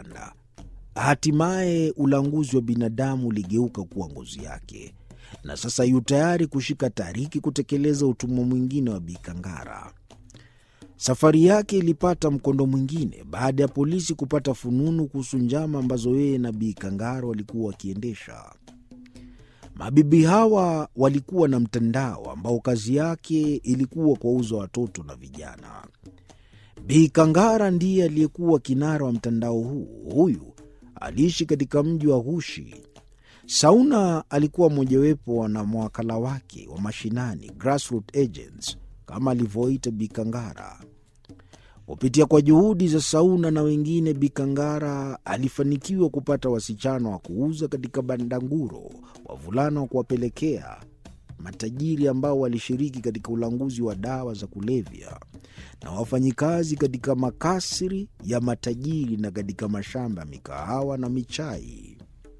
kupanda. Hatimaye ulanguzi wa binadamu uligeuka kuwa ngozi yake, na sasa yu tayari kushika tariki kutekeleza utumwa mwingine wa Bikangara. Safari yake ilipata mkondo mwingine baada ya polisi kupata fununu kuhusu njama ambazo yeye na Bi Kangara walikuwa wakiendesha. Mabibi hawa walikuwa na mtandao ambao kazi yake ilikuwa kuwauza watoto na vijana. Bi Kangara ndiye aliyekuwa kinara wa mtandao huu. Huyu aliishi katika mji wa Hushi. Sauna alikuwa mojawapo na mawakala wake wa mashinani, grassroot agents kama alivyoita Bikangara. Kupitia kwa juhudi za Sauna na wengine, Bikangara alifanikiwa kupata wasichana wa kuuza katika bandanguro, wavulana wa kuwapelekea matajiri ambao walishiriki katika ulanguzi wa dawa za kulevya, na wafanyikazi katika makasri ya matajiri na katika mashamba ya mikahawa na michai.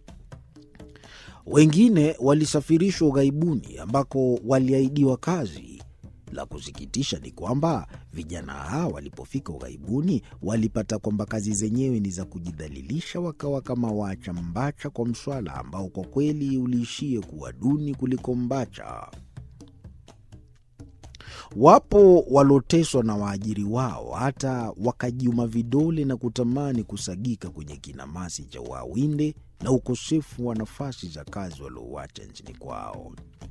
Wengine walisafirishwa ughaibuni ambako waliahidiwa kazi. La kusikitisha ni kwamba vijana hawa walipofika ughaibuni walipata kwamba kazi zenyewe ni za kujidhalilisha, wakawa kama waacha mbacha kwa mswala ambao kwa kweli uliishie kuwa duni kuliko mbacha. Wapo waloteswa na waajiri wao hata wakajiuma vidole na kutamani kusagika kwenye kinamasi cha uawinde na ukosefu wa nafasi za kazi waliouacha nchini kwao.